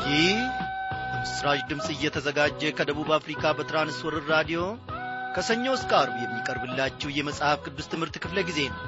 ይህ በምስራች ድምፅ እየተዘጋጀ ከደቡብ አፍሪካ በትራንስወርር ራዲዮ ከሰኞ እስከ አርብ የሚቀርብላችሁ የመጽሐፍ ቅዱስ ትምህርት ክፍለ ጊዜ ነው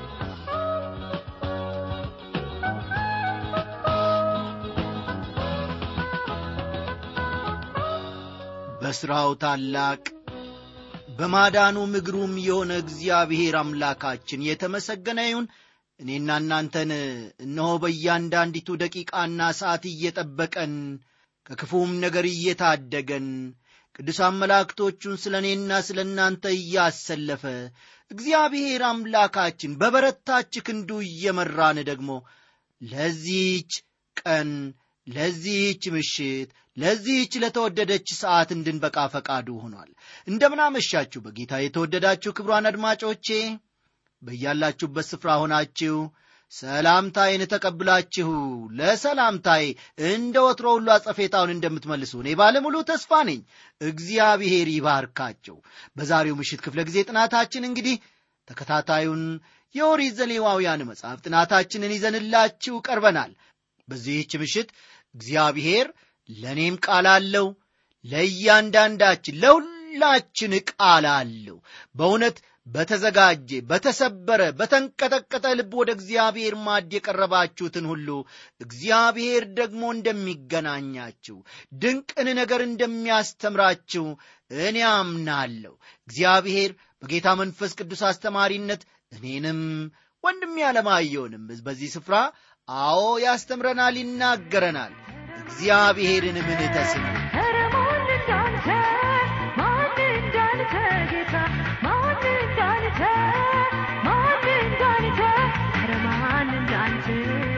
በሥራው ታላቅ በማዳኑ ምግሩም የሆነ እግዚአብሔር አምላካችን የተመሰገነ ይሁን እኔና እናንተን እነሆ በእያንዳንዲቱ ደቂቃና ሰዓት እየጠበቀን ከክፉም ነገር እየታደገን ቅዱሳን መላእክቶቹን ስለ እኔና ስለ እናንተ እያሰለፈ እግዚአብሔር አምላካችን በበረታች ክንዱ እየመራን ደግሞ ለዚህች ቀን ለዚህች ምሽት ለዚህች ለተወደደች ሰዓት እንድንበቃ ፈቃዱ ሆኗል እንደምናመሻችሁ በጌታ የተወደዳችሁ ክብሯን አድማጮቼ በያላችሁበት ስፍራ ሆናችሁ ሰላምታዬን ተቀብላችሁ ለሰላምታዬ እንደ ወትሮ ሁሉ አጸፌታውን እንደምትመልሱ እኔ ባለሙሉ ተስፋ ነኝ እግዚአብሔር ይባርካቸው በዛሬው ምሽት ክፍለ ጊዜ ጥናታችን እንግዲህ ተከታታዩን የኦሪት ዘሌዋውያን መጽሐፍ ጥናታችንን ይዘንላችሁ ቀርበናል በዚህች ምሽት እግዚአብሔር ለእኔም ቃል አለው ለእያንዳንዳችን ለሁላችን ቃል አለው በእውነት በተዘጋጀ በተሰበረ በተንቀጠቀጠ ልብ ወደ እግዚአብሔር ማድ የቀረባችሁትን ሁሉ እግዚአብሔር ደግሞ እንደሚገናኛችሁ ድንቅን ነገር እንደሚያስተምራችሁ እኔ አምናለሁ እግዚአብሔር በጌታ መንፈስ ቅዱስ አስተማሪነት እኔንም ወንድም ያለማየውንም በዚህ ስፍራ አዎ ያስተምረናል ይናገረናል እግዚአብሔርን ምን ተስኑ ኧረ ማን እንዳንተ ማን እንዳንተ ጌታ ማን እንዳንተ ማን እንዳንተ ኧረ ማን እንዳንተ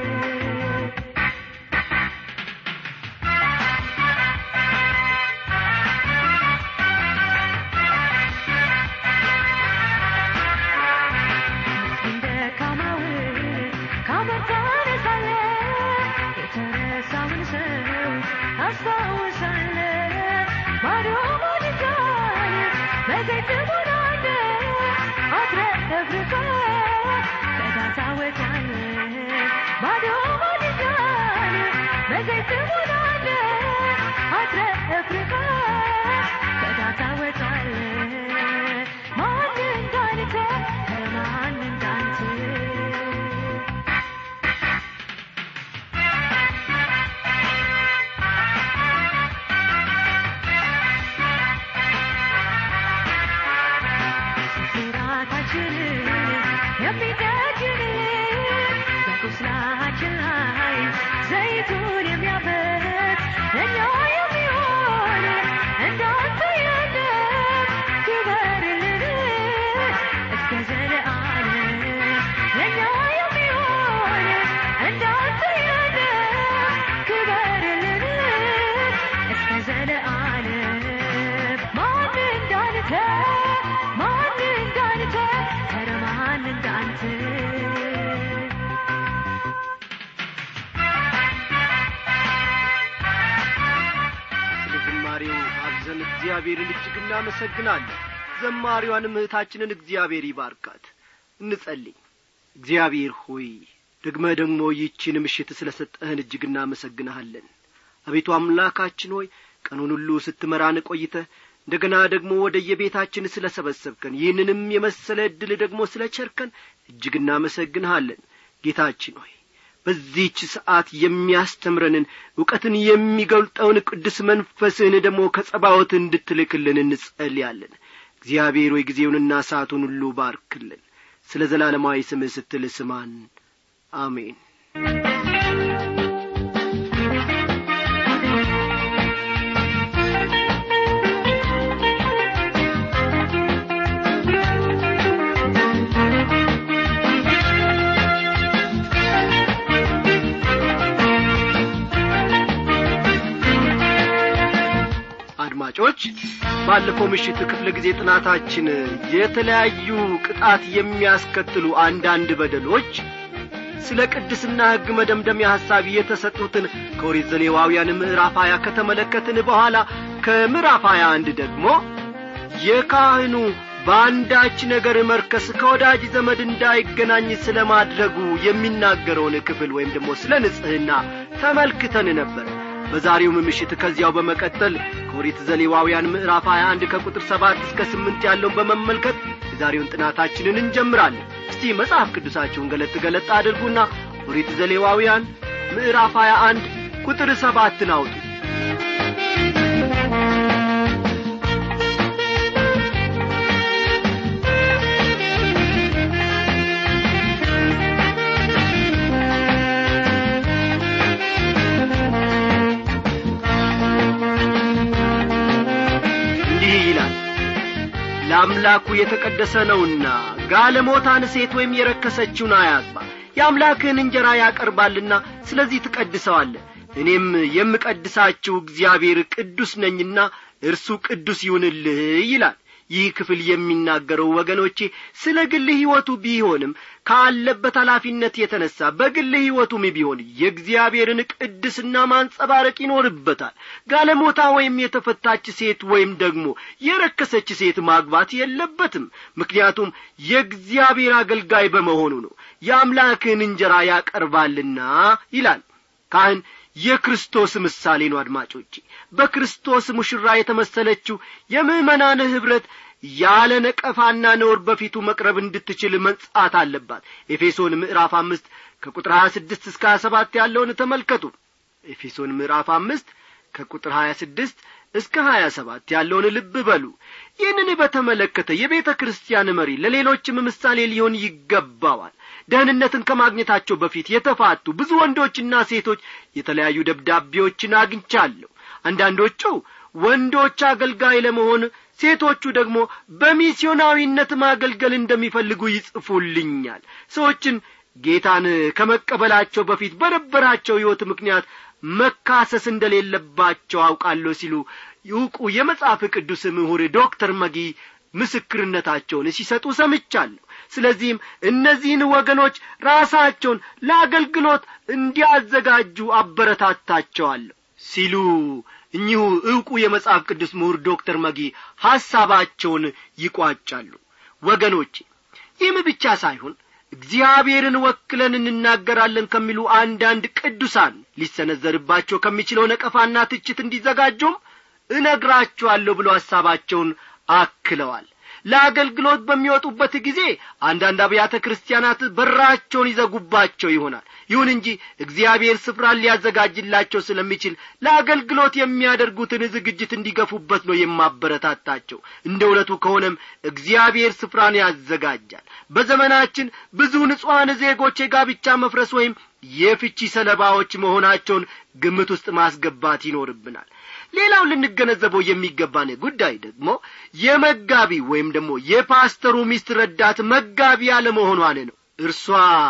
እንደ ካማውን ካመን ታነሳለህ የተረሳውን ሰው ታስታውሳለህ ባዶ ሞልቷል በዘይት ሞላለህ አትረፍርፈህ ከዳር ታወጣለህ ባዶ ሞልቷል በዘይት ሞላለህ አትረፍርፈህ ከዳር ታወጣለህ ማን እንዳንተ ኧረ ማን እንዳንተ ስራታችንን የሚደግን በቁስላችን ላይ ዘይቱን የሚያፈስ እኛ የሚሆን እንዳንተ የለም ክበርልን እስከ ዘለዓለም ለእኛ የሚሆን እንዳንተ የለም ክበርልን እስከ ዘለዓለም ማን እንዳንተ ማን እንዳንተ ኧረ ማን እንዳንተ ስለ ዝማሬው አብዘን እግዚአብሔርን እጅግ እናመሰግናለን ዘማሪዋንም እህታችንን እግዚአብሔር ይባርካት እንጸልይ እግዚአብሔር ሆይ ደግመ ደግሞ ይህችን ምሽት ስለ ሰጠህን እጅግ እናመሰግንሃለን አቤቱ አምላካችን ሆይ ቀኑን ሁሉ ስትመራን ቆይተ እንደገና ደግሞ ወደ የቤታችን ስለ ሰበሰብከን ይህንንም የመሰለ ዕድል ደግሞ ስለ ቸርከን እጅግ እናመሰግንሃለን ጌታችን ሆይ በዚህች ሰዓት የሚያስተምረንን ዕውቀትን የሚገልጠውን ቅዱስ መንፈስህን ደግሞ ከጸባወት እንድትልክልን እንጸልያለን እግዚአብሔር ሆይ ጊዜውንና ሰዓቱን ሁሉ ባርክልን ስለ ዘላለማዊ ስምህ ስትል ስማን አሜን አድማጮች ባለፈው ምሽት ክፍለ ጊዜ ጥናታችን የተለያዩ ቅጣት የሚያስከትሉ አንዳንድ በደሎች ስለ ቅድስና ሕግ መደምደሚያ ሐሳብ የተሰጡትን ከኦሪት ዘሌዋውያን ምዕራፍ ሀያ ከተመለከትን በኋላ ከምዕራፍ ሀያ አንድ ደግሞ የካህኑ በአንዳች ነገር መርከስ ከወዳጅ ዘመድ እንዳይገናኝ ስለ ማድረጉ የሚናገረውን ክፍል ወይም ደግሞ ስለ ንጽሕና ተመልክተን ነበር በዛሬውም ምሽት ከዚያው በመቀጠል ከኦሪት ዘሌዋውያን ምዕራፍ 21 ከቁጥር 7 እስከ 8 ያለውን በመመልከት የዛሬውን ጥናታችንን እንጀምራለን እስቲ መጽሐፍ ቅዱሳችሁን ገለጥ ገለጥ አድርጉና ኦሪት ዘሌዋውያን ምዕራፍ 21 ቁጥር ሰባትን አውጡ እንዲህ ይላል ለአምላኩ የተቀደሰ ነውና ጋለሞታን ሴት ወይም የረከሰችውን አያግባ የአምላክህን እንጀራ ያቀርባልና ስለዚህ ትቀድሰዋለህ እኔም የምቀድሳችሁ እግዚአብሔር ቅዱስ ነኝና እርሱ ቅዱስ ይሁንልህ ይላል ይህ ክፍል የሚናገረው ወገኖቼ ስለ ግል ሕይወቱ ቢሆንም ካለበት ኃላፊነት የተነሣ በግል ሕይወቱም ቢሆን የእግዚአብሔርን ቅድስና ማንጸባረቅ ይኖርበታል ጋለሞታ ወይም የተፈታች ሴት ወይም ደግሞ የረከሰች ሴት ማግባት የለበትም ምክንያቱም የእግዚአብሔር አገልጋይ በመሆኑ ነው የአምላክን እንጀራ ያቀርባልና ይላል ካህን የክርስቶስ ምሳሌ ነው አድማጮቼ በክርስቶስ ሙሽራ የተመሰለችው የምእመናን ኅብረት ያለ ነቀፋና ነውር በፊቱ መቅረብ እንድትችል መንጻት አለባት ኤፌሶን ምዕራፍ አምስት ከቁጥር ሀያ ስድስት እስከ ሀያ ሰባት ያለውን ተመልከቱ ኤፌሶን ምዕራፍ አምስት ከቁጥር ሀያ ስድስት እስከ ሀያ ሰባት ያለውን ልብ በሉ ይህንን በተመለከተ የቤተ ክርስቲያን መሪ ለሌሎችም ምሳሌ ሊሆን ይገባዋል ደህንነትን ከማግኘታቸው በፊት የተፋቱ ብዙ ወንዶችና ሴቶች የተለያዩ ደብዳቤዎችን አግኝቻለሁ አንዳንዶቹ ወንዶች አገልጋይ ለመሆን ሴቶቹ ደግሞ በሚስዮናዊነት ማገልገል እንደሚፈልጉ ይጽፉልኛል ሰዎችን ጌታን ከመቀበላቸው በፊት በነበራቸው ሕይወት ምክንያት መካሰስ እንደሌለባቸው አውቃለሁ ሲሉ ይውቁ የመጽሐፍ ቅዱስ ምሁር ዶክተር መጊ ምስክርነታቸውን ሲሰጡ ሰምቻለሁ ስለዚህም እነዚህን ወገኖች ራሳቸውን ለአገልግሎት እንዲያዘጋጁ አበረታታቸዋለሁ ሲሉ እኚሁ ዕውቁ የመጽሐፍ ቅዱስ ምሁር ዶክተር መጊ ሐሳባቸውን ይቋጫሉ ወገኖቼ ይህም ብቻ ሳይሆን እግዚአብሔርን ወክለን እንናገራለን ከሚሉ አንዳንድ ቅዱሳን ሊሰነዘርባቸው ከሚችለው ነቀፋና ትችት እንዲዘጋጁም እነግራችኋለሁ ብሎ ሐሳባቸውን አክለዋል ለአገልግሎት በሚወጡበት ጊዜ አንዳንድ አብያተ ክርስቲያናት በራቸውን ይዘጉባቸው ይሆናል ይሁን እንጂ እግዚአብሔር ስፍራን ሊያዘጋጅላቸው ስለሚችል ለአገልግሎት የሚያደርጉትን ዝግጅት እንዲገፉበት ነው የማበረታታቸው እንደ እውነቱ ከሆነም እግዚአብሔር ስፍራን ያዘጋጃል በዘመናችን ብዙ ንጹሐን ዜጎች የጋብቻ መፍረስ ወይም የፍቺ ሰለባዎች መሆናቸውን ግምት ውስጥ ማስገባት ይኖርብናል ሌላው ልንገነዘበው የሚገባን ጉዳይ ደግሞ የመጋቢ ወይም ደግሞ የፓስተሩ ሚስት ረዳት መጋቢ አለመሆኗን ነው እርሷ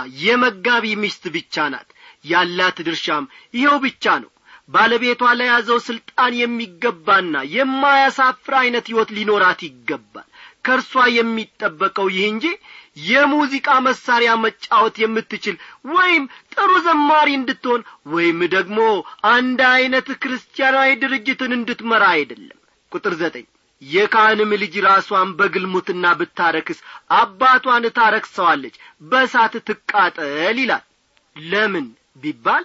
የመጋቢ ሚስት ብቻ ናት ያላት ድርሻም ይኸው ብቻ ነው ባለቤቷ ለያዘው ስልጣን የሚገባና የማያሳፍር ዐይነት ሕይወት ሊኖራት ይገባል ከእርሷ የሚጠበቀው ይህ እንጂ የሙዚቃ መሳሪያ መጫወት የምትችል ወይም ጥሩ ዘማሪ እንድትሆን ወይም ደግሞ አንድ ዐይነት ክርስቲያናዊ ድርጅትን እንድትመራ አይደለም ቁጥር ዘጠኝ የካህንም ልጅ ራሷን በግልሙትና ብታረክስ አባቷን ታረክሰዋለች በሳት ትቃጠል ይላል ለምን ቢባል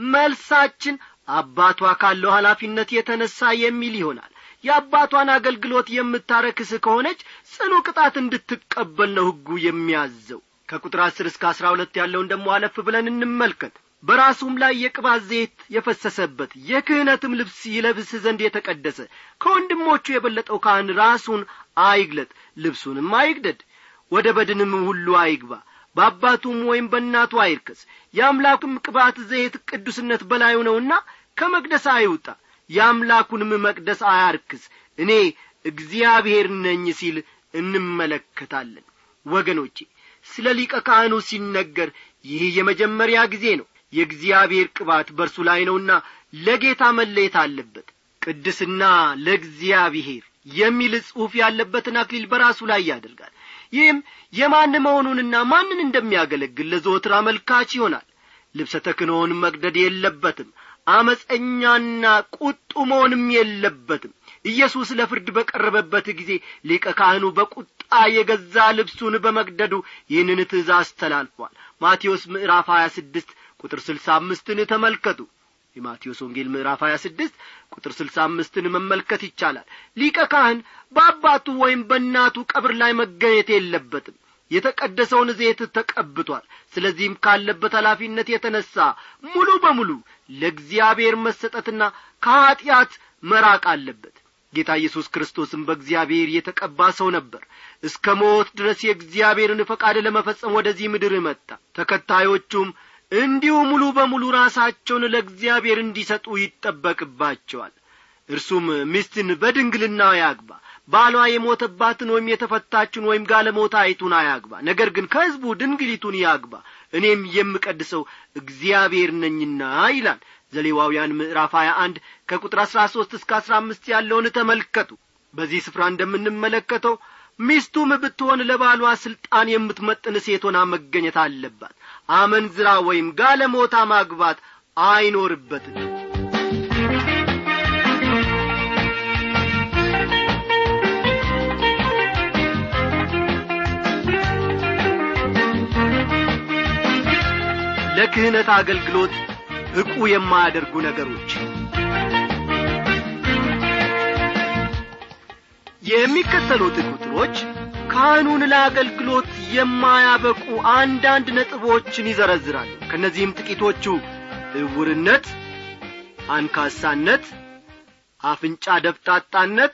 መልሳችን አባቷ ካለው ኃላፊነት የተነሣ የሚል ይሆናል የአባቷን አገልግሎት የምታረክስ ከሆነች ጽኑ ቅጣት እንድትቀበል ነው ሕጉ የሚያዘው ከቁጥር አስር እስከ አስራ ሁለት ያለውን ደሞ አለፍ ብለን እንመልከት በራሱም ላይ የቅባት ዘይት የፈሰሰበት የክህነትም ልብስ ይለብስ ዘንድ የተቀደሰ ከወንድሞቹ የበለጠው ካህን ራሱን አይግለጥ ልብሱንም አይግደድ ወደ በድንም ሁሉ አይግባ በአባቱም ወይም በእናቱ አይርከስ የአምላኩም ቅባት ዘይት ቅዱስነት በላዩ ነውና ከመቅደስ አይውጣ የአምላኩንም መቅደስ አያርክስ እኔ እግዚአብሔር ነኝ ሲል እንመለከታለን ወገኖቼ ስለ ሊቀ ካህኑ ሲነገር ይህ የመጀመሪያ ጊዜ ነው የእግዚአብሔር ቅባት በእርሱ ላይ ነውና ለጌታ መለየት አለበት ቅድስና ለእግዚአብሔር የሚል ጽሑፍ ያለበትን አክሊል በራሱ ላይ ያደርጋል ይህም የማን መሆኑንና ማንን እንደሚያገለግል ለዘወትር አመልካች ይሆናል ልብሰ ተክኖውን መቅደድ የለበትም አመፀኛና ቁጡ መሆንም የለበትም ኢየሱስ ለፍርድ በቀረበበት ጊዜ ሊቀ ካህኑ በቁጣ የገዛ ልብሱን በመቅደዱ ይህንን ትእዛዝ ተላልፏል ማቴዎስ ምዕራፍ ሀያ ስድስት ቁጥር ስልሳ አምስትን ተመልከቱ የማቴዎስ ወንጌል ምዕራፍ 26 ቁጥር 65ን መመልከት ይቻላል ሊቀ ካህን በአባቱ ወይም በእናቱ ቀብር ላይ መገኘት የለበትም የተቀደሰውን ዘይት ተቀብቷል ስለዚህም ካለበት ኃላፊነት የተነሣ ሙሉ በሙሉ ለእግዚአብሔር መሰጠትና ከኀጢአት መራቅ አለበት ጌታ ኢየሱስ ክርስቶስም በእግዚአብሔር የተቀባ ሰው ነበር እስከ ሞት ድረስ የእግዚአብሔርን ፈቃድ ለመፈጸም ወደዚህ ምድር መጣ ተከታዮቹም እንዲሁ ሙሉ በሙሉ ራሳቸውን ለእግዚአብሔር እንዲሰጡ ይጠበቅባቸዋል እርሱም ሚስትን በድንግልና ያግባ ባሏ የሞተባትን ወይም የተፈታችን ወይም ጋለሞታይቱን አያግባ ነገር ግን ከሕዝቡ ድንግሊቱን ያግባ እኔም የምቀድሰው እግዚአብሔር ነኝና ይላል ዘሌዋውያን ምዕራፍ 21 ከቁጥር 13 እስከ 15 ያለውን ተመልከቱ በዚህ ስፍራ እንደምንመለከተው ሚስቱም ብትሆን ለባሏ ሥልጣን የምትመጥን ሴት ሆና መገኘት አለባት አመንዝራ ወይም ጋለሞታ ማግባት አይኖርበትም ለክህነት አገልግሎት ብቁ የማያደርጉ ነገሮች የሚከተሉት ቁጥሮች ካህኑን ለአገልግሎት የማያበቁ አንዳንድ ነጥቦችን ይዘረዝራሉ ከእነዚህም ጥቂቶቹ እውርነት አንካሳነት አፍንጫ ደፍጣጣነት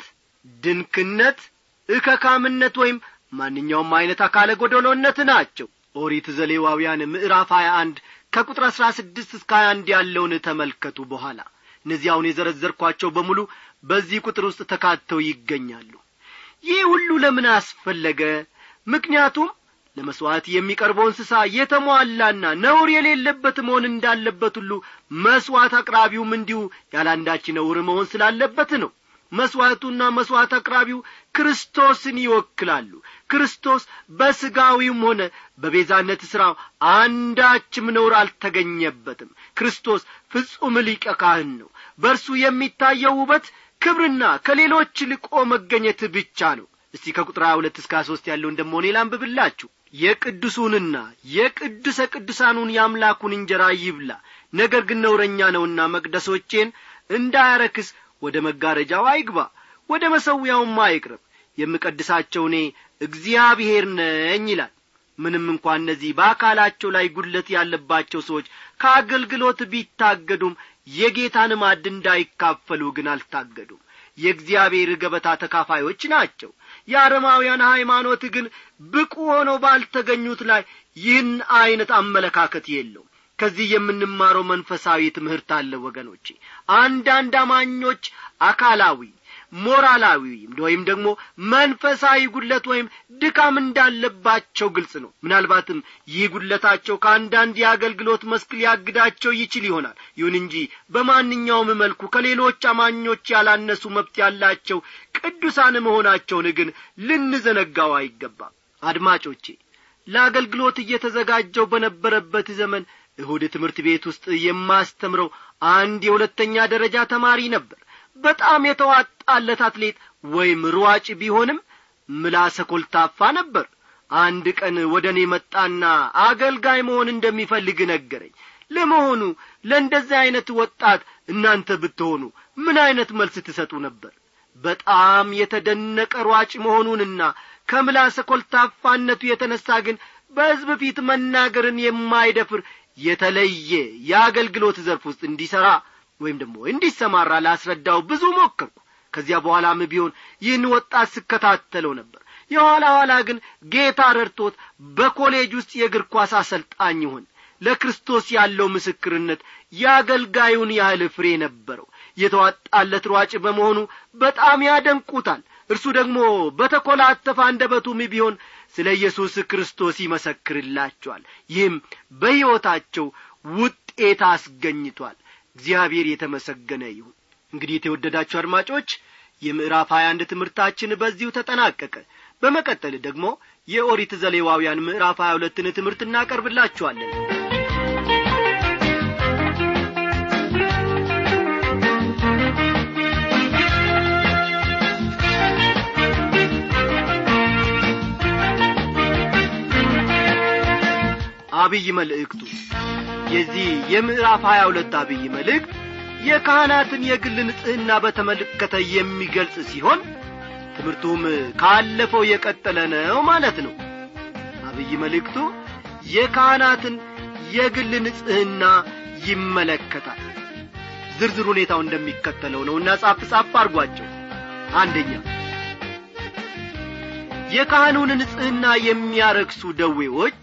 ድንክነት እከካምነት ወይም ማንኛውም አይነት አካለ ጐደሎነት ናቸው ኦሪት ዘሌዋውያን ምዕራፍ 21 ከቁጥር 16 እስከ 21 ያለውን ተመልከቱ በኋላ እነዚህ አሁን የዘረዘርኳቸው በሙሉ በዚህ ቁጥር ውስጥ ተካተው ይገኛሉ ይህ ሁሉ ለምን አስፈለገ ምክንያቱም ለመሥዋዕት የሚቀርበው እንስሳ የተሟላና ነውር የሌለበት መሆን እንዳለበት ሁሉ መሥዋዕት አቅራቢውም እንዲሁ ያላንዳች ነውር መሆን ስላለበት ነው መሥዋዕቱና መሥዋዕት አቅራቢው ክርስቶስን ይወክላሉ ክርስቶስ በሥጋዊም ሆነ በቤዛነት ሥራው አንዳችም ነውር አልተገኘበትም ክርስቶስ ፍጹም ሊቀ ካህን ነው በእርሱ የሚታየው ውበት ክብርና ከሌሎች ልቆ መገኘት ብቻ ነው እስቲ ከቁጥር ሀያ ሁለት እስከ ሦስት ያለውን ደሞ እኔ ላንብብላችሁ የቅዱሱንና የቅዱሰ ቅዱሳኑን የአምላኩን እንጀራ ይብላ ነገር ግን ነውረኛ ነውና መቅደሶቼን እንዳያረክስ ወደ መጋረጃው አይግባ ወደ መሰዊያውም አይቅረብ የምቀድሳቸው እኔ እግዚአብሔር ነኝ ይላል ምንም እንኳ እነዚህ በአካላቸው ላይ ጉድለት ያለባቸው ሰዎች ከአገልግሎት ቢታገዱም የጌታን ማድ እንዳይካፈሉ ግን አልታገዱም የእግዚአብሔር ገበታ ተካፋዮች ናቸው የአረማውያን ሃይማኖት ግን ብቁ ሆነው ባልተገኙት ላይ ይህን ዐይነት አመለካከት የለውም ከዚህ የምንማረው መንፈሳዊ ትምህርት አለ ወገኖቼ አንዳንድ አማኞች አካላዊ ሞራላዊ ወይም ደግሞ መንፈሳዊ ጉድለት ወይም ድካም እንዳለባቸው ግልጽ ነው ምናልባትም ይህ ጉድለታቸው ከአንዳንድ የአገልግሎት መስክ ሊያግዳቸው ይችል ይሆናል ይሁን እንጂ በማንኛውም መልኩ ከሌሎች አማኞች ያላነሱ መብት ያላቸው ቅዱሳን መሆናቸውን ግን ልንዘነጋው አይገባም አድማጮቼ ለአገልግሎት እየተዘጋጀው በነበረበት ዘመን እሁድ ትምህርት ቤት ውስጥ የማስተምረው አንድ የሁለተኛ ደረጃ ተማሪ ነበር በጣም የተዋጣለት አትሌት ወይም ሯጭ ቢሆንም ምላሰ ኮልታፋ ነበር አንድ ቀን ወደ እኔ መጣና አገልጋይ መሆን እንደሚፈልግ ነገረኝ ለመሆኑ ለእንደዚህ ዐይነት ወጣት እናንተ ብትሆኑ ምን ዐይነት መልስ ትሰጡ ነበር በጣም የተደነቀ ሯጭ መሆኑንና ከምላሰ ኮልታፋነቱ የተነሣ ግን በሕዝብ ፊት መናገርን የማይደፍር የተለየ የአገልግሎት ዘርፍ ውስጥ እንዲሠራ ወይም ደግሞ እንዲሰማራ ላስረዳው ብዙ ሞከርኩ ከዚያ በኋላም ቢሆን ይህን ወጣት ስከታተለው ነበር የኋላ ኋላ ግን ጌታ ረድቶት በኮሌጅ ውስጥ የእግር ኳስ አሰልጣኝ ይሆን ለክርስቶስ ያለው ምስክርነት የአገልጋዩን ያህል ፍሬ ነበረው የተዋጣለት ሯጭ በመሆኑ በጣም ያደንቁታል እርሱ ደግሞ በተኰላተፈ አንደበቱም ቢሆን ስለ ኢየሱስ ክርስቶስ ይመሰክርላቸዋል ይህም በሕይወታቸው ውጤት አስገኝቷል እግዚአብሔር የተመሰገነ ይሁን እንግዲህ የተወደዳችሁ አድማጮች የምዕራፍ ሀያ አንድ ትምህርታችን በዚሁ ተጠናቀቀ በመቀጠል ደግሞ የኦሪት ዘሌዋውያን ምዕራፍ ሀያ ሁለትን ትምህርት እናቀርብላችኋለን አብይ መልእክቱ የዚህ የምዕራፍ ሀያ ሁለት አብይ መልእክት የካህናትን የግል ንጽሕና በተመለከተ የሚገልጽ ሲሆን ትምህርቱም ካለፈው የቀጠለ ነው ማለት ነው አብይ መልእክቱ የካህናትን የግል ንጽሕና ይመለከታል ዝርዝር ሁኔታው እንደሚከተለው ነውና ጻፍ ጻፍ አድርጓቸው አንደኛ የካህኑን ንጽሕና የሚያረክሱ ደዌዎች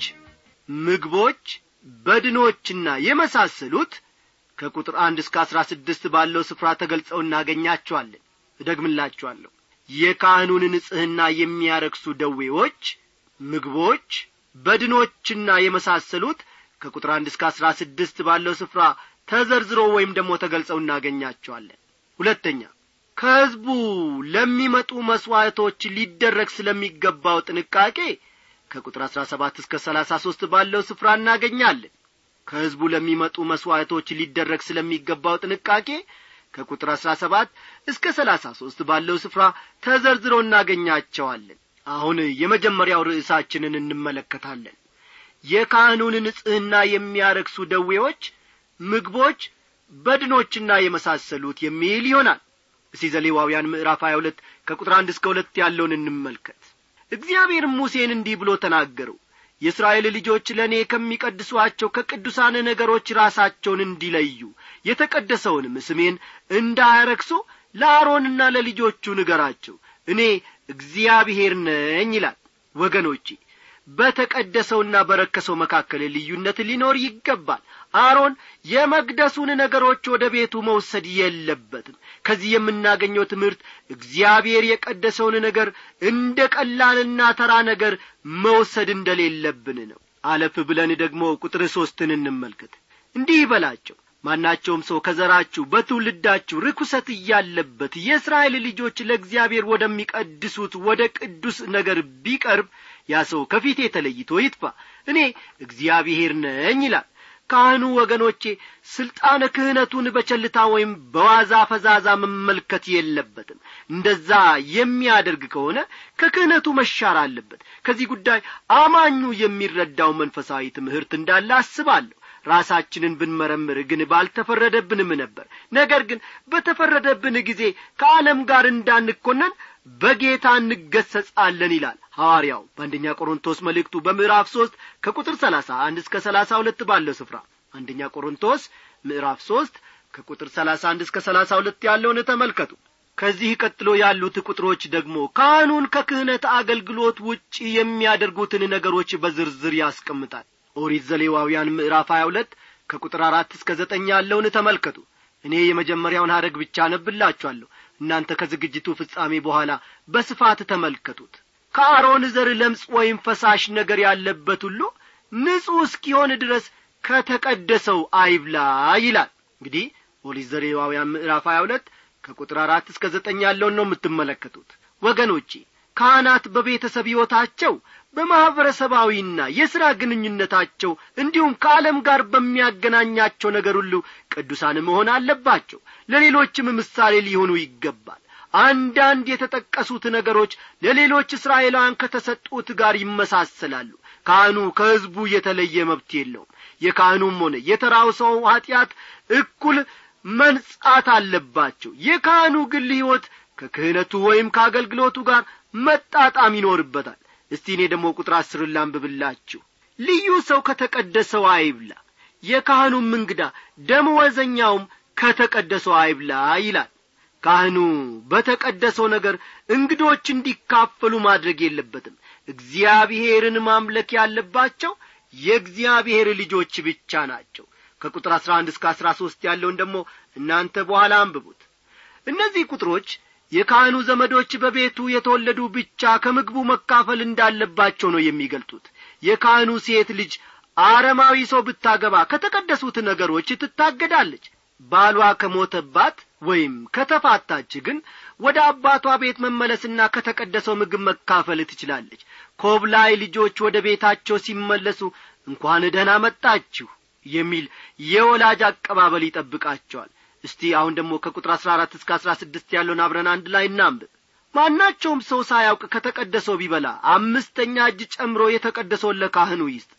ምግቦች በድኖችና የመሳሰሉት ከቁጥር አንድ እስከ አሥራ ስድስት ባለው ስፍራ ተገልጸው እናገኛቸዋለን እደግምላችኋለሁ የካህኑን ንጽሕና የሚያረክሱ ደዌዎች ምግቦች በድኖችና የመሳሰሉት ከቁጥር አንድ እስከ አሥራ ስድስት ባለው ስፍራ ተዘርዝሮ ወይም ደግሞ ተገልጸው እናገኛቸዋለን ሁለተኛ ከሕዝቡ ለሚመጡ መሥዋዕቶች ሊደረግ ስለሚገባው ጥንቃቄ ከቁጥር አሥራ ሰባት እስከ ሰላሳ ሦስት ባለው ስፍራ እናገኛለን ከሕዝቡ ለሚመጡ መሥዋዕቶች ሊደረግ ስለሚገባው ጥንቃቄ ከቁጥር አሥራ ሰባት እስከ ሰላሳ ሦስት ባለው ስፍራ ተዘርዝረው እናገኛቸዋለን አሁን የመጀመሪያው ርዕሳችንን እንመለከታለን የካህኑን ንጽሕና የሚያረክሱ ደዌዎች ምግቦች በድኖችና የመሳሰሉት የሚል ይሆናል እስቲ ዘሌዋውያን ምዕራፍ 22 ከቁጥር አንድ እስከ ሁለት ያለውን እንመልከት እግዚአብሔርም ሙሴን እንዲህ ብሎ ተናገረው የእስራኤል ልጆች ለእኔ ከሚቀድሷቸው ከቅዱሳን ነገሮች ራሳቸውን እንዲለዩ የተቀደሰውንም ስሜን እንዳያረክሱ ለአሮንና ለልጆቹ ንገራቸው እኔ እግዚአብሔር ነኝ ይላል ወገኖቼ በተቀደሰውና በረከሰው መካከል ልዩነት ሊኖር ይገባል አሮን የመቅደሱን ነገሮች ወደ ቤቱ መውሰድ የለበትም ከዚህ የምናገኘው ትምህርት እግዚአብሔር የቀደሰውን ነገር እንደ ቀላልና ተራ ነገር መውሰድ እንደሌለብን ነው አለፍ ብለን ደግሞ ቁጥር ሦስትን እንመልከት እንዲህ ይበላቸው ማናቸውም ሰው ከዘራችሁ በትውልዳችሁ ርኩሰት እያለበት የእስራኤል ልጆች ለእግዚአብሔር ወደሚቀድሱት ወደ ቅዱስ ነገር ቢቀርብ ያ ሰው ከፊቴ ተለይቶ ይጥፋ እኔ እግዚአብሔር ነኝ ይላል ካህኑ ወገኖቼ ስልጣነ ክህነቱን በቸልታ ወይም በዋዛ ፈዛዛ መመልከት የለበትም እንደዛ የሚያደርግ ከሆነ ከክህነቱ መሻር አለበት ከዚህ ጉዳይ አማኙ የሚረዳው መንፈሳዊ ትምህርት እንዳለ አስባለሁ ራሳችንን ብንመረምር ግን ባልተፈረደብንም ነበር ነገር ግን በተፈረደብን ጊዜ ከዓለም ጋር እንዳንኮነን በጌታ እንገሰጻለን ይላል ሐዋርያው በአንደኛ ቆሮንቶስ መልእክቱ በምዕራፍ ሦስት ከቁጥር ሰላሳ አንድ እስከ ሰላሳ ሁለት ባለው ስፍራ አንደኛ ቆሮንቶስ ምዕራፍ ሦስት ከቁጥር ሰላሳ አንድ እስከ ሰላሳ ሁለት ያለውን ተመልከቱ ከዚህ ቀጥሎ ያሉት ቁጥሮች ደግሞ ካህኑን ከክህነት አገልግሎት ውጪ የሚያደርጉትን ነገሮች በዝርዝር ያስቀምጣል ኦሪት ዘሌዋውያን ምዕራፍ ሀያ ሁለት ከቁጥር አራት እስከ ዘጠኝ ያለውን ተመልከቱ እኔ የመጀመሪያውን ሐረግ ብቻ ነብላችኋለሁ እናንተ ከዝግጅቱ ፍጻሜ በኋላ በስፋት ተመልከቱት ከአሮን ዘር ለምጽ ወይም ፈሳሽ ነገር ያለበት ሁሉ ንጹሕ እስኪሆን ድረስ ከተቀደሰው አይብላ ይላል እንግዲህ ኦሪት ዘሌዋውያን ምዕራፍ ሀያ ሁለት ከቁጥር አራት እስከ ዘጠኝ ያለውን ነው የምትመለከቱት ወገኖቼ ካህናት በቤተሰብ ሕይወታቸው በማኅበረሰባዊና የሥራ ግንኙነታቸው እንዲሁም ከዓለም ጋር በሚያገናኛቸው ነገር ሁሉ ቅዱሳን መሆን አለባቸው ለሌሎችም ምሳሌ ሊሆኑ ይገባል አንዳንድ የተጠቀሱት ነገሮች ለሌሎች እስራኤላውያን ከተሰጡት ጋር ይመሳሰላሉ ካህኑ ከሕዝቡ የተለየ መብት የለውም የካህኑም ሆነ የተራው ሰው ኀጢአት እኩል መንጻት አለባቸው የካህኑ ግል ሕይወት ከክህነቱ ወይም ከአገልግሎቱ ጋር መጣጣም ይኖርበታል እስቲ እኔ ደግሞ ቁጥር አስርን ላንብብላችሁ ልዩ ሰው ከተቀደሰው አይብላ የካህኑም እንግዳ ደመወዘኛውም ከተቀደሰው አይብላ ይላል ካህኑ በተቀደሰው ነገር እንግዶች እንዲካፈሉ ማድረግ የለበትም እግዚአብሔርን ማምለክ ያለባቸው የእግዚአብሔር ልጆች ብቻ ናቸው ከቁጥር አሥራ አንድ እስከ አሥራ ሦስት ያለውን ደግሞ እናንተ በኋላ አንብቡት እነዚህ ቁጥሮች የካህኑ ዘመዶች በቤቱ የተወለዱ ብቻ ከምግቡ መካፈል እንዳለባቸው ነው የሚገልጡት የካህኑ ሴት ልጅ አረማዊ ሰው ብታገባ ከተቀደሱት ነገሮች ትታገዳለች ባሏ ከሞተባት ወይም ከተፋታች ግን ወደ አባቷ ቤት መመለስና ከተቀደሰው ምግብ መካፈል ትችላለች ኮብላይ ልጆች ወደ ቤታቸው ሲመለሱ እንኳን ደህና መጣችሁ የሚል የወላጅ አቀባበል ይጠብቃቸዋል እስቲ አሁን ደግሞ ከቁጥር አሥራ አራት እስከ አሥራ ስድስት ያለውን አብረን አንድ ላይ እናንብብ ማናቸውም ሰው ሳያውቅ ከተቀደሰው ቢበላ አምስተኛ እጅ ጨምሮ የተቀደሰውን ለካህኑ ይስጥ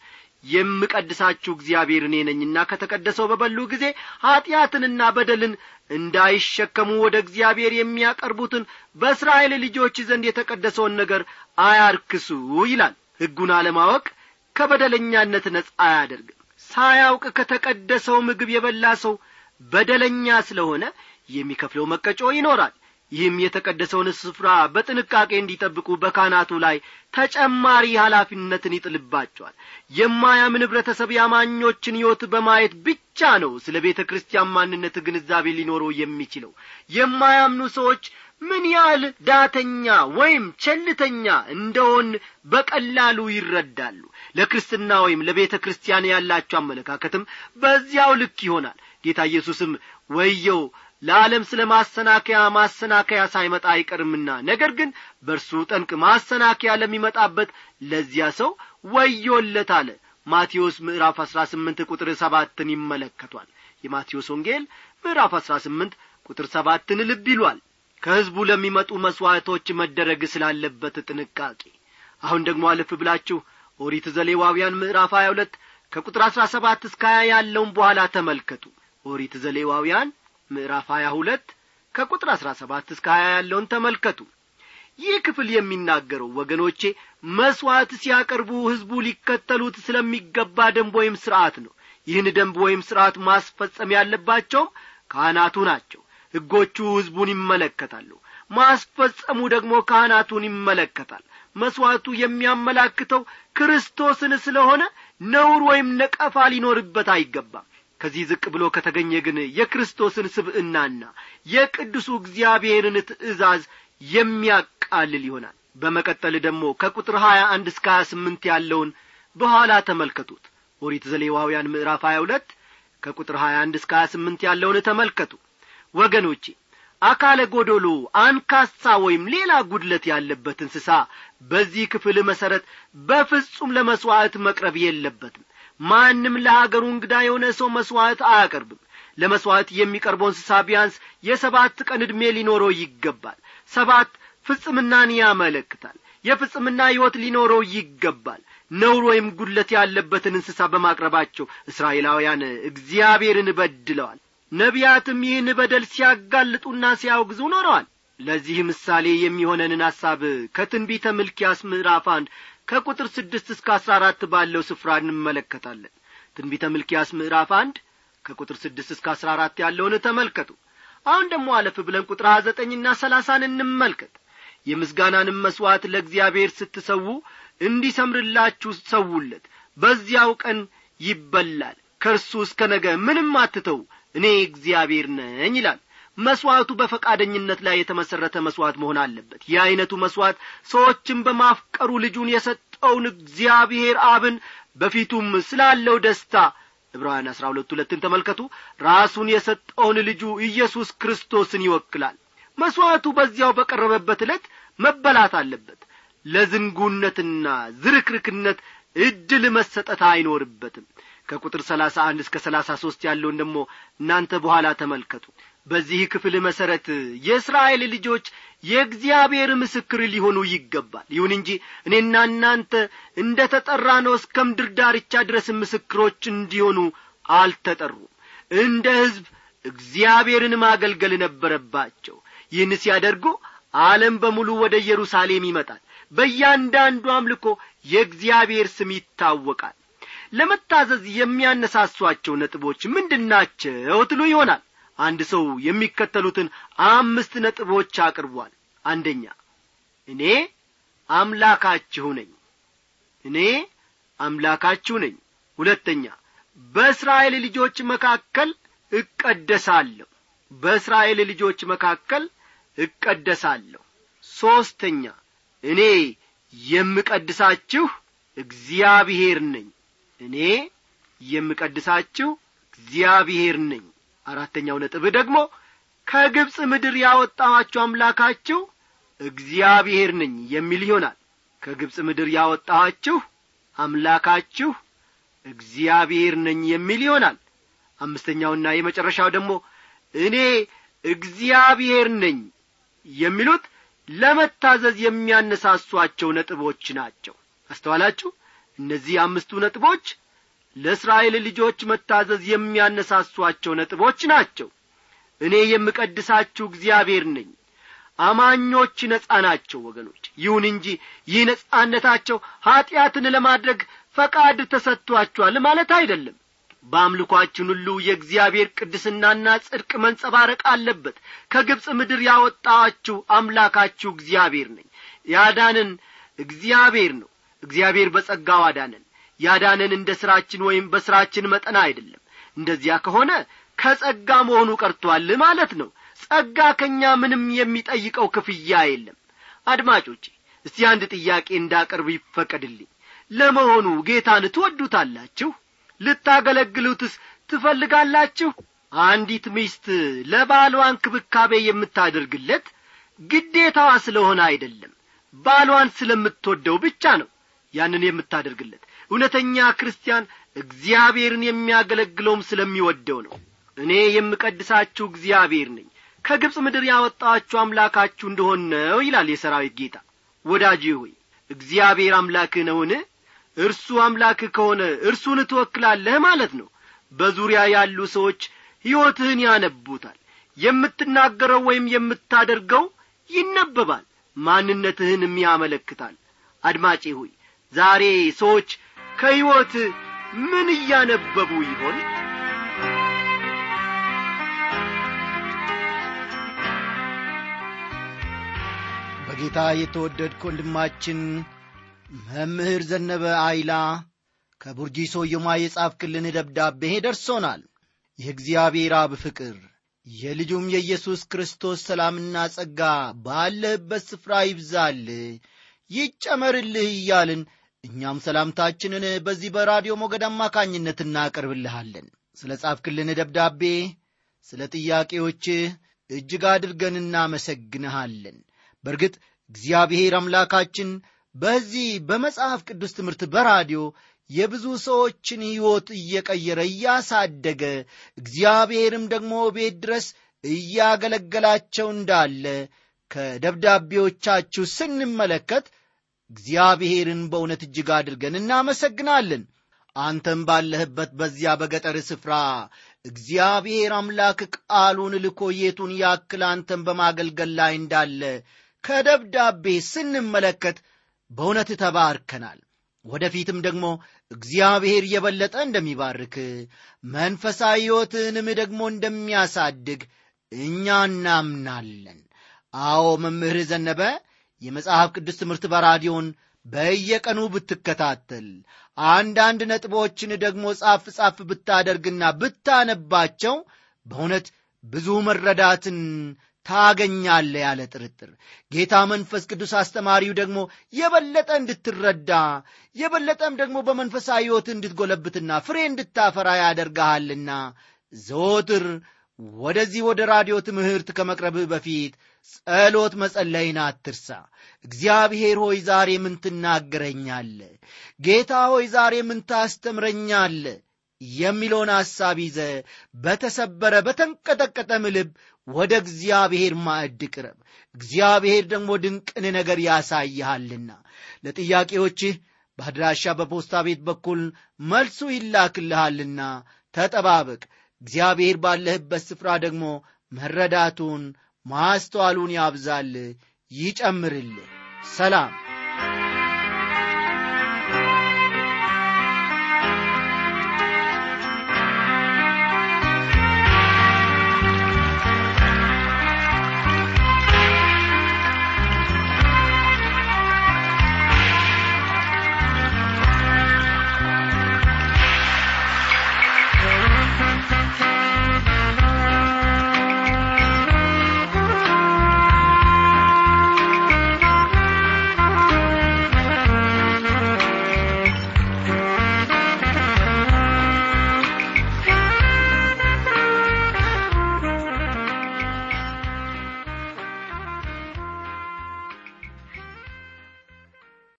የምቀድሳችሁ እግዚአብሔር እኔ ነኝና ከተቀደሰው በበሉ ጊዜ ኀጢአትንና በደልን እንዳይሸከሙ ወደ እግዚአብሔር የሚያቀርቡትን በእስራኤል ልጆች ዘንድ የተቀደሰውን ነገር አያርክሱ ይላል ሕጉን አለማወቅ ከበደለኛነት ነጻ አያደርግም ሳያውቅ ከተቀደሰው ምግብ የበላ ሰው በደለኛ ስለሆነ የሚከፍለው መቀጮ ይኖራል ይህም የተቀደሰውን ስፍራ በጥንቃቄ እንዲጠብቁ በካህናቱ ላይ ተጨማሪ ኃላፊነትን ይጥልባቸዋል የማያምን ኅብረተሰብ የአማኞችን ሕይወት በማየት ብቻ ነው ስለ ቤተ ክርስቲያን ማንነት ግንዛቤ ሊኖረው የሚችለው የማያምኑ ሰዎች ምን ያህል ዳተኛ ወይም ቸልተኛ እንደሆን በቀላሉ ይረዳሉ ለክርስትና ወይም ለቤተ ክርስቲያን ያላቸው አመለካከትም በዚያው ልክ ይሆናል ጌታ ኢየሱስም ወየው ለዓለም ስለ ማሰናከያ ማሰናከያ ሳይመጣ አይቀርምና ነገር ግን በእርሱ ጠንቅ ማሰናከያ ለሚመጣበት ለዚያ ሰው ወዮለት አለ ማቴዎስ ምዕራፍ አሥራ ስምንት ቁጥር ሰባትን ይመለከቷል የማቴዎስ ወንጌል ምዕራፍ አሥራ ስምንት ቁጥር ሰባትን ልብ ይሏል ከሕዝቡ ለሚመጡ መሥዋዕቶች መደረግ ስላለበት ጥንቃቄ አሁን ደግሞ አለፍ ብላችሁ ኦሪት ዘሌዋውያን ምዕራፍ ሀያ ሁለት ከቁጥር አሥራ ሰባት እስከ ሀያ ያለውን በኋላ ተመልከቱ ኦሪት ዘሌዋውያን ምዕራፍ ሀያ ሁለት ከቁጥር አሥራ ሰባት እስከ ሀያ ያለውን ተመልከቱ ይህ ክፍል የሚናገረው ወገኖቼ መሥዋዕት ሲያቀርቡ ሕዝቡ ሊከተሉት ስለሚገባ ደንብ ወይም ሥርዓት ነው ይህን ደንብ ወይም ሥርዓት ማስፈጸም ያለባቸውም ካህናቱ ናቸው ሕጎቹ ሕዝቡን ይመለከታሉ ማስፈጸሙ ደግሞ ካህናቱን ይመለከታል መሥዋዕቱ የሚያመላክተው ክርስቶስን ስለሆነ ነውር ወይም ነቀፋ ሊኖርበት አይገባም ከዚህ ዝቅ ብሎ ከተገኘ ግን የክርስቶስን ስብዕናና የቅዱሱ እግዚአብሔርን ትእዛዝ የሚያቃልል ይሆናል በመቀጠል ደግሞ ከቁጥር ሀያ አንድ እስከ ሀያ ስምንት ያለውን በኋላ ተመልከቱት ኦሪት ዘሌዋውያን ምዕራፍ ሀያ ሁለት ከቁጥር ሀያ አንድ እስከ ሀያ ስምንት ያለውን ተመልከቱ ወገኖቼ አካለ ጐዶሎ አንካሳ ወይም ሌላ ጉድለት ያለበት እንስሳ በዚህ ክፍል መሠረት በፍጹም ለመሥዋዕት መቅረብ የለበትም ማንም ለአገሩ እንግዳ የሆነ ሰው መሥዋዕት አያቀርብም ለመሥዋዕት የሚቀርበው እንስሳ ቢያንስ የሰባት ቀን ዕድሜ ሊኖረው ይገባል ሰባት ፍጽምናን ያመለክታል የፍጽምና ሕይወት ሊኖረው ይገባል ነውር ወይም ጉድለት ያለበትን እንስሳ በማቅረባቸው እስራኤላውያን እግዚአብሔርን በድለዋል ነቢያትም ይህን በደል ሲያጋልጡና ሲያወግዙ ኖረዋል ለዚህ ምሳሌ የሚሆነንን ሐሳብ ከትንቢተ ምልኪያስ ምዕራፍ አንድ ከቁጥር ስድስት እስከ አስራ አራት ባለው ስፍራ እንመለከታለን ትንቢተ ምልኪያስ ምዕራፍ አንድ ከቁጥር ስድስት እስከ አስራ አራት ያለውን ተመልከቱ አሁን ደግሞ አለፍ ብለን ቁጥር ሀያ ዘጠኝና ሰላሳን እንመልከት የምስጋናንም መሥዋዕት ለእግዚአብሔር ስትሰዉ እንዲሰምርላችሁ ሰውለት በዚያው ቀን ይበላል ከእርሱ እስከ ነገ ምንም አትተው እኔ እግዚአብሔር ነኝ ይላል መሥዋዕቱ በፈቃደኝነት ላይ የተመሠረተ መሥዋዕት መሆን አለበት ይህ ዐይነቱ መሥዋዕት ሰዎችን በማፍቀሩ ልጁን የሰጠውን እግዚአብሔር አብን በፊቱም ስላለው ደስታ ዕብራውያን አሥራ ሁለት ሁለትን ተመልከቱ ራሱን የሰጠውን ልጁ ኢየሱስ ክርስቶስን ይወክላል መሥዋዕቱ በዚያው በቀረበበት ዕለት መበላት አለበት ለዝንጉነትና ዝርክርክነት ዕድል መሰጠት አይኖርበትም ከቁጥር ሰላሳ አንድ እስከ ሰላሳ ሦስት ያለውን ደግሞ እናንተ በኋላ ተመልከቱ በዚህ ክፍል መሠረት የእስራኤል ልጆች የእግዚአብሔር ምስክር ሊሆኑ ይገባል ይሁን እንጂ እኔና እናንተ እንደ ተጠራ ነው እስከ ምድር ዳርቻ ድረስ ምስክሮች እንዲሆኑ አልተጠሩም እንደ ሕዝብ እግዚአብሔርን ማገልገል ነበረባቸው ይህን ሲያደርጉ ዓለም በሙሉ ወደ ኢየሩሳሌም ይመጣል በእያንዳንዱ አምልኮ የእግዚአብሔር ስም ይታወቃል ለመታዘዝ የሚያነሳሷቸው ነጥቦች ምንድናቸው ትሉ ይሆናል አንድ ሰው የሚከተሉትን አምስት ነጥቦች አቅርቧል አንደኛ እኔ አምላካችሁ ነኝ እኔ አምላካችሁ ነኝ ሁለተኛ በእስራኤል ልጆች መካከል እቀደሳለሁ በእስራኤል ልጆች መካከል እቀደሳለሁ ሦስተኛ እኔ የምቀድሳችሁ እግዚአብሔር ነኝ እኔ የምቀድሳችሁ እግዚአብሔር ነኝ አራተኛው ነጥብ ደግሞ ከግብፅ ምድር ያወጣኋችሁ አምላካችሁ እግዚአብሔር ነኝ የሚል ይሆናል ከግብፅ ምድር ያወጣኋችሁ አምላካችሁ እግዚአብሔር ነኝ የሚል ይሆናል አምስተኛውና የመጨረሻው ደግሞ እኔ እግዚአብሔር ነኝ የሚሉት ለመታዘዝ የሚያነሳሷቸው ነጥቦች ናቸው አስተዋላችሁ እነዚህ አምስቱ ነጥቦች ለእስራኤል ልጆች መታዘዝ የሚያነሳሷቸው ነጥቦች ናቸው እኔ የምቀድሳችሁ እግዚአብሔር ነኝ አማኞች ነጻ ናቸው ወገኖች ይሁን እንጂ ይህ ነጻነታቸው ኀጢአትን ለማድረግ ፈቃድ ተሰጥቷቸዋል ማለት አይደለም በአምልኳችን ሁሉ የእግዚአብሔር ቅድስናና ጽድቅ መንጸባረቅ አለበት ከግብፅ ምድር ያወጣችሁ አምላካችሁ እግዚአብሔር ነኝ ያዳንን እግዚአብሔር ነው እግዚአብሔር በጸጋው አዳነን ያዳነን እንደ ሥራችን ወይም በሥራችን መጠን አይደለም እንደዚያ ከሆነ ከጸጋ መሆኑ ቀርቶአል ማለት ነው ጸጋ ከእኛ ምንም የሚጠይቀው ክፍያ የለም አድማጮቼ እስቲ አንድ ጥያቄ እንዳቀርብ ይፈቀድልኝ ለመሆኑ ጌታን ትወዱታላችሁ ልታገለግሉትስ ትፈልጋላችሁ አንዲት ሚስት ለባሏ እንክብካቤ የምታደርግለት ግዴታዋ ስለሆነ አይደለም ባሏን ስለምትወደው ብቻ ነው ያንን የምታደርግለት እውነተኛ ክርስቲያን እግዚአብሔርን የሚያገለግለውም ስለሚወደው ነው እኔ የምቀድሳችሁ እግዚአብሔር ነኝ ከግብፅ ምድር ያወጣችሁ አምላካችሁ እንደሆን ነው ይላል የሰራዊት ጌታ ወዳጅ ሆይ እግዚአብሔር አምላክህ ነውን እርሱ አምላክህ ከሆነ እርሱን ትወክላለህ ማለት ነው በዙሪያ ያሉ ሰዎች ሕይወትህን ያነቡታል የምትናገረው ወይም የምታደርገው ይነበባል ማንነትህንም ያመለክታል አድማጬ ሆይ ዛሬ ሰዎች ከሕይወት ምን እያነበቡ ይሆን በጌታ የተወደድክ ወንድማችን መምህር ዘነበ አይላ ከቡርጂሶ የማ የጻፍክልን ደብዳቤ ደርሶናል የእግዚአብሔር አብ ፍቅር የልጁም የኢየሱስ ክርስቶስ ሰላምና ጸጋ ባለህበት ስፍራ ይብዛል ይጨመርልህ እያልን እኛም ሰላምታችንን በዚህ በራዲዮ ሞገድ አማካኝነት እናቀርብልሃለን ስለ ጻፍክልን ደብዳቤ ስለ ጥያቄዎችህ እጅግ አድርገን እናመሰግንሃለን በእርግጥ እግዚአብሔር አምላካችን በዚህ በመጽሐፍ ቅዱስ ትምህርት በራዲዮ የብዙ ሰዎችን ሕይወት እየቀየረ እያሳደገ እግዚአብሔርም ደግሞ ቤት ድረስ እያገለገላቸው እንዳለ ከደብዳቤዎቻችሁ ስንመለከት እግዚአብሔርን በእውነት እጅግ አድርገን እናመሰግናለን አንተም ባለህበት በዚያ በገጠር ስፍራ እግዚአብሔር አምላክ ቃሉን ልኮ የቱን ያክል አንተን በማገልገል ላይ እንዳለ ከደብዳቤ ስንመለከት በእውነት ተባርከናል ወደፊትም ደግሞ እግዚአብሔር የበለጠ እንደሚባርክ መንፈሳዊ ሕይወትንም ደግሞ እንደሚያሳድግ እኛ እናምናለን አዎ መምህር ዘነበ የመጽሐፍ ቅዱስ ትምህርት በራዲዮን በየቀኑ ብትከታተል አንዳንድ ነጥቦችን ደግሞ ጻፍ ጻፍ ብታደርግና ብታነባቸው በእውነት ብዙ መረዳትን ታገኛለ ያለ ጥርጥር ጌታ መንፈስ ቅዱስ አስተማሪው ደግሞ የበለጠ እንድትረዳ የበለጠም ደግሞ በመንፈሳዊ ሕይወት እንድትጎለብትና ፍሬ እንድታፈራ ያደርግሃልና ዘወትር ወደዚህ ወደ ራዲዮ ትምህርት ከመቅረብህ በፊት ጸሎት መጸለይን አትርሳ እግዚአብሔር ሆይ ዛሬ ምን ትናገረኛለ ጌታ ሆይ ዛሬ ምን ታስተምረኛለ የሚለውን ሐሳብ ይዘ በተሰበረ በተንቀጠቀጠም ልብ ወደ እግዚአብሔር ማዕድ ቅረብ እግዚአብሔር ደግሞ ድንቅን ነገር ያሳይሃልና ለጥያቄዎችህ በአድራሻ በፖስታ ቤት በኩል መልሱ ይላክልሃልና ተጠባበቅ እግዚአብሔር ባለህበት ስፍራ ደግሞ መረዳቱን ማስተዋሉን ያብዛል ይጨምርልህ ሰላም